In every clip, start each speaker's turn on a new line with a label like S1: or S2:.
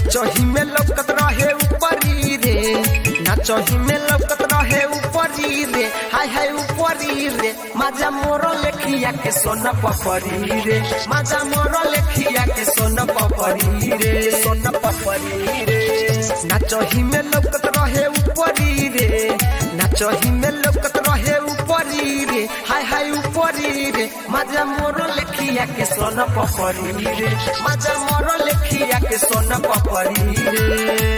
S1: नाचही में लौकत रहे ऊपरी रे नाचही में लौकत रहे ऊपरी रे हाय हाय ऊपरी रे माजा मोर लेखिया के सोना पपरी रे माजा मोर लेखिया के सोना पपरी रे सोना पपरी रे नाचही में लौकत रहे ऊपरी रे नाचही में लौकत रहे ऊपरी रे हाय हाय ऊपरी रे माजा मोर लेखिया के सोना पपरी रे माजा मोर लेखिया के सोना पपरी रे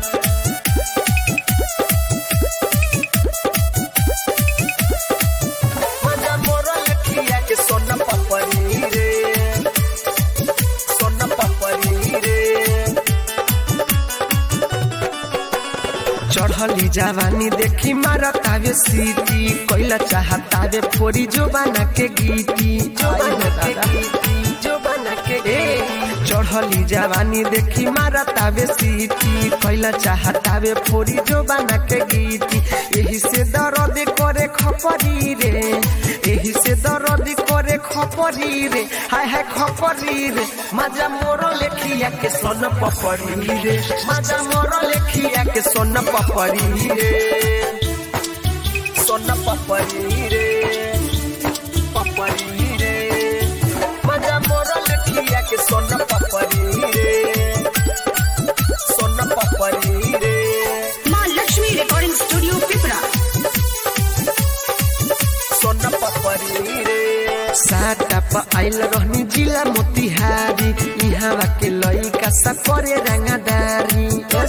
S1: माजा मोर लेखिया के सोना पपरी रे सोना पपरी रे चढ़ली जवानी देखी मारतावे सीटी कोइला चाहतावे फोरी जो बना के गीती जो बना के गीती जो बना के चढ़ली जवानी देखी मारतावे सीटी कोइला चाहतावे फोरी जो बना के गीती यही से दर्द करे खपरी रे यही से दर्द करे खपरी रे हाय हाय खपरी रे माजा मोर लेखिया के सोन पपरी रे माजा मोर लेखिया के सोन पपरी रे सोन पपरी रे पपरी रे माजा मोर लेखिया के सोन पपरी रे सोन पपरी रे
S2: माँ लक्ष्मी रिकॉर्डिंग स्टूडियो पिपरा
S1: सोना पपरी रे साटा प आइल रहनी जिला मोतिहारी इहाँ के लइका सब करे रंगादारी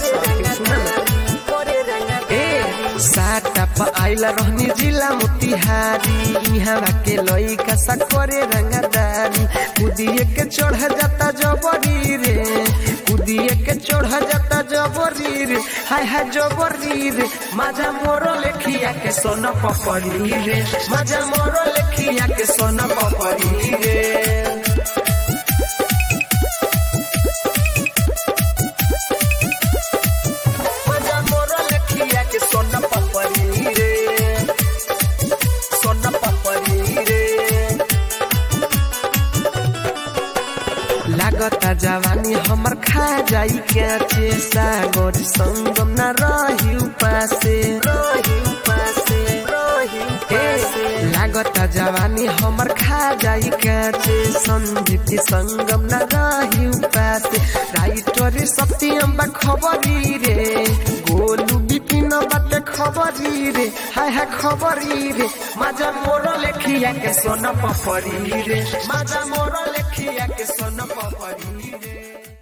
S1: ए साटा प आइल रहनी जिला मोतिहारी इहाँ के लइका सब करे रंगादारी कुदिए के चढ़ जाता जबरी रे कुदिए के चढ़ जाता जबरी रे हाय हाय जबरी रे माजा मोर लेखिया के सोना पपरी रे माजा मोर लेखिया के सोना पपरी रे माजा मोर लेखिया के सोना पपरी रे सोना पपरी रे लागता जवानी हमर खा जाई के सागर संगम न रही उपासे रही उपासे रही उपासे लागता जवानी हमर खा जाई के संदीप संगम न रही उपासे राइटर सत्यम बा खबरी रे गोलू बिपिन बाटे खबरी रे हाय हाय खबरी रे माजा मोर लेखिया के सोना पपरी रे माजा मोर लेखिया के सोना पपरी रे